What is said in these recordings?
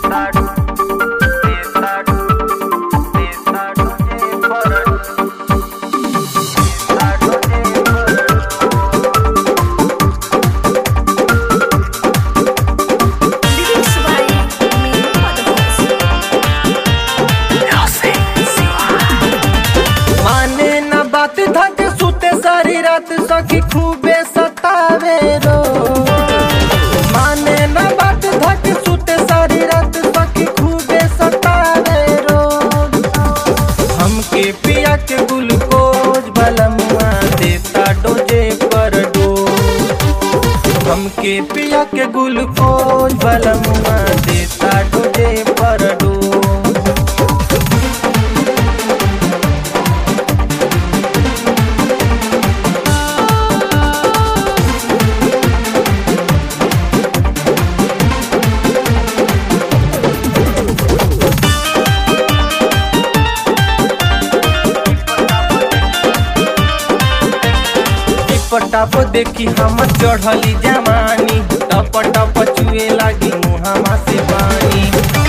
Lyrics by Minu Madhos. माने न बात धक सुते सारी रात सखी खूबे सतावे रो माने न बात धक सुते सारी रात सखी खूबे सतावे रो हमके पिया के ग्लूकोज बलमुआ देता डोजे पर डोज हमके पिया के ग्लूकोज बलमुआ देता डोजे पर डोज टप देखी हम चढ़ली जवानी टप टप चुए लागी मुहामा से पानी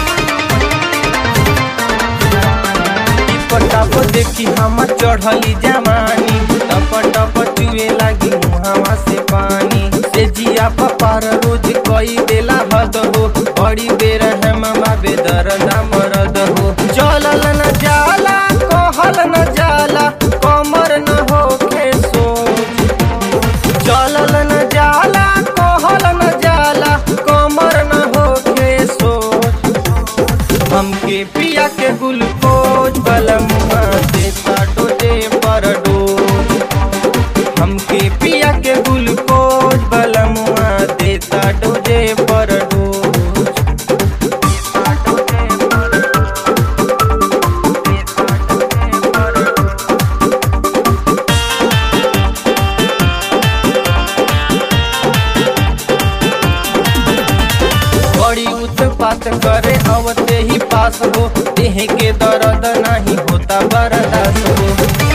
टप टप देखी हम चढ़ली जवानी टप टप चुए लागी मुहामा से पानी से जिया पपार रोज कई देला हद हो बड़ी बेर हम बाबे दर्द मरद हो चलल न जाला कहल न जाला कमर न होखे सोच चलल न जाला कहल न जाला कमर न होके सोच हमके पिया के ग्लूकोज बलमुआ देता डोजे पर डोज हमके पिया के ग्लूकोज बलमुआ देता डोजे पर डोज देता डोजे पर डोज। देता डोजे पर डोज। बड़ी उत्पात करे अवते ही पास हो देह के दर्द नहीं होता बर्दाश्त हो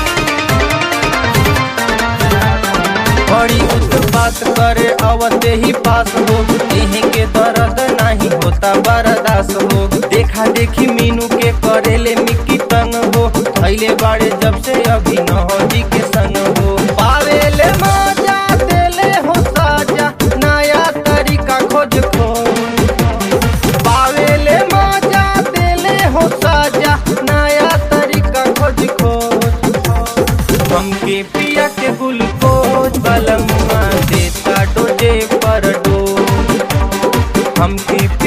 बड़ी उत्पात करे अवते ही पास हो देह के दर्द नहीं होता बर्दाश्त हो देखा देखी मीनू के करेले मिक्की तंग हो थैले बाड़े जब से अभी नहजी के संग हो पावेले मजा देले हो साजा नया तरीका खोज खोज पावेले मजा देले हो साजा नया तरीका खोज खोज हमके पिया के ग्लूकोज बलमुआ देता डोजे पर डोज हमके